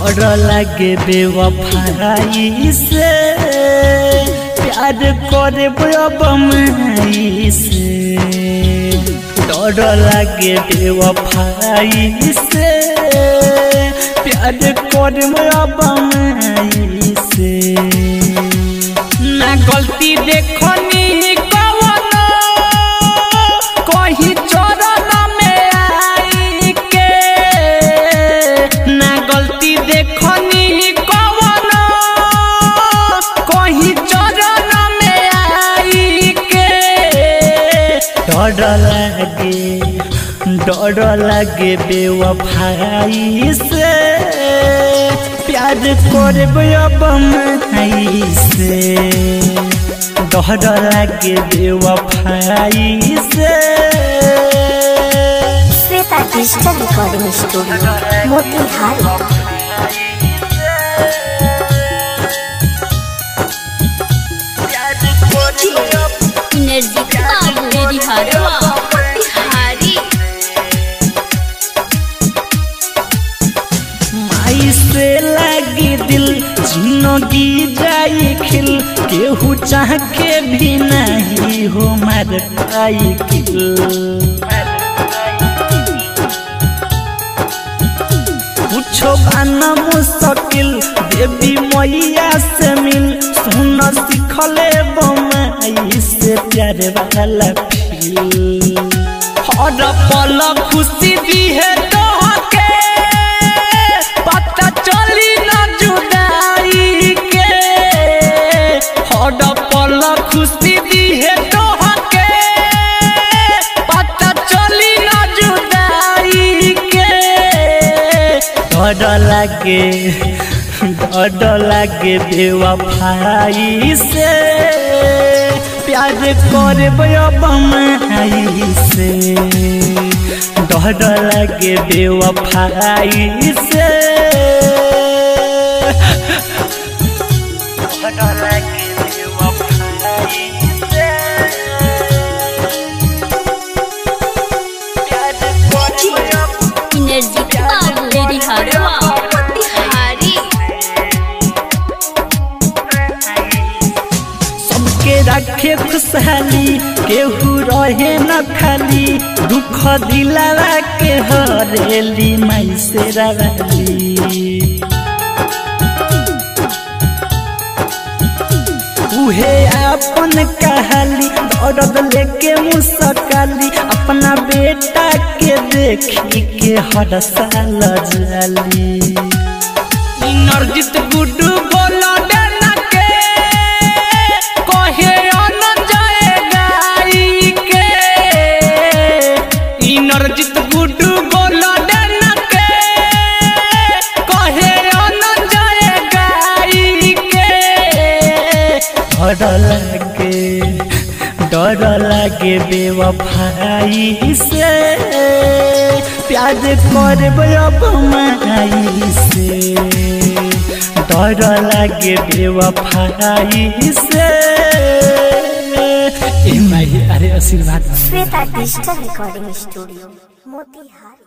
डर लागे बेवफाई से प्यार करे बमई से डर लागे बेवफाई से प्यार करे बमई से ना गलती देखनी कवन कहीं चरण में आई के ना गलती देखनी कवन कहीं चरण में आई के डर लागे डर लागे बेवफाई से प्यार करबे बम से डर लागे बेवफाई से Shweta digital recording studio Motihari energy बाबू मेरी हरवा बिहारी माई से लगी दिल जिंदगी जाई खिल केहू चाह के भी नहीं हो मर पाई खिल कुछो बाना मुश्किल देवी मैया से मिल सुन सिखले बमाई से प्यार वाला फील हर पल खुशी दी है तोहके पता चली न जुदाई के हर पल खुशी दी है तोहके पता चली न जुदाई के डर लागे डर लागे बेवफाई से प्यार करबे बमाई से डर लागे बेवफाई से डर लागे बेवफाई से प्यार करबे एनर्जी बाबू मेरी हरवा बिहारी सबके रखे खुशहाली केहू रहे न खाली दुख दिलावा के हरेली माई से रवाली उहे अपन कहाली दर्द लेके मुसकाली अपना बेटा के देखी के हर साल जाली नरजित गुड्डू बोलो डरना के कहे आनंद जाएगा ई के ई नरजित गुड्डू बोलो डरना के कहे आनंद जाएगा ई के डर लागे डर लागे बेवफाई से प्यार करबे बमाई से डर लागे बेवफाई से ए माई अरे आशीर्वाद Shweta digital recording studio Motihari